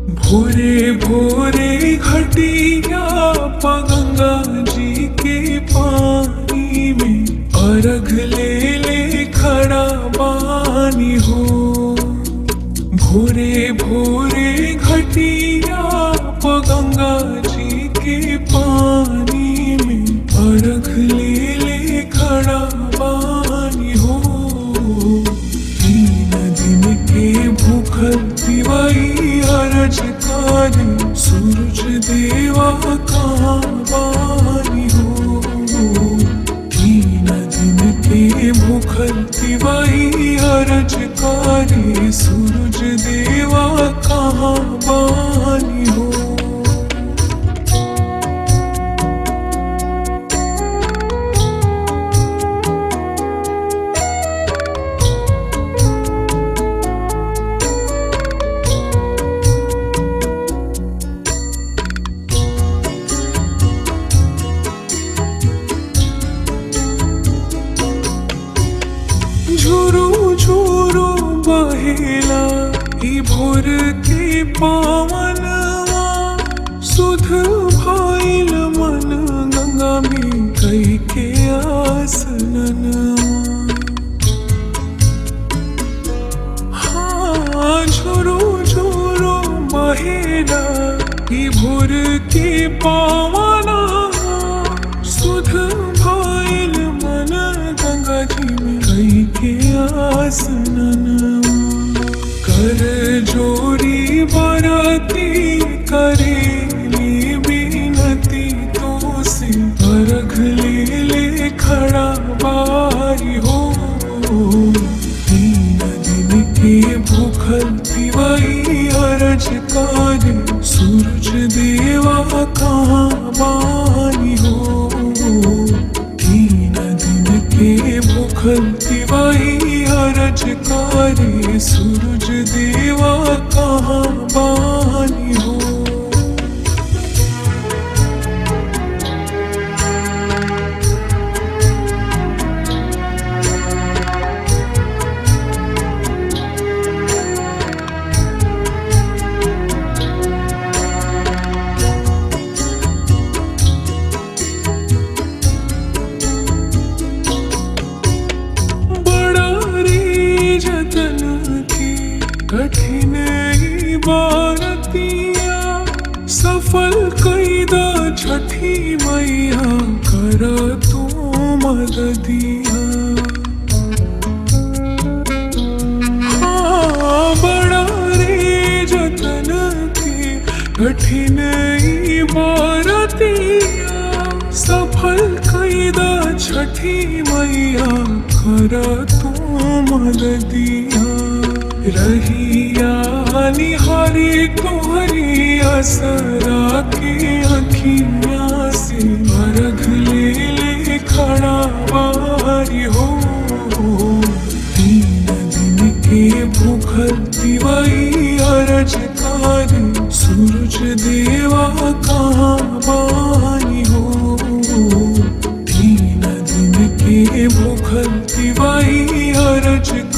भोरे भोरे घटिया गंगा जी के पानी में अर्घ ले ले खड़ा बानी हो भोरे भोरे घटिया गंगा जी के पानी में अर्घ ले ले खड़ा बानी हो तीन दिन के भूखल दिवाई अरज करे सूरज देवा कहाँ बानी हो तीन दिन के भूखल दिवाई अरज करे सूरज देवा कहाँ बानी हो झुरु झुरु बहेला ई भोर के पावनवा सुध भइल मन गंगा में कई के आसननवा हाँ झुरु झुरु बहेला ई भोर के पावना सुध भइल मन गंगा जी में कई के आसननवा कर जोरी बरती करेली बिनती तो से अर्घ ले ले खड़ा बारी हो तीन दिन के भूखल दिवाई अरज करे सूरज देवा कहाँ बानी हो तीन दिन के भूखल दिवाई अरज करे सूरज देवा कहाँ बानी हो बड़ा रे जतन की कठिन ई बारतिया सफल कैदा छठी मैया कर तू मददिया हाँ बड़ा रे जतन की कठिन ई बारतिया सफल कैदा छठी मैया कर तू मददिया रहिया निहारी तुहरी असरा के अखियाँ से अर्घ ले ले खड़ा बारी हो तीन दिन के भूखल दिवाई अरज करे सूरज देवा कहाँ बानी हो तीन दिन के भूखल दिवाई अरज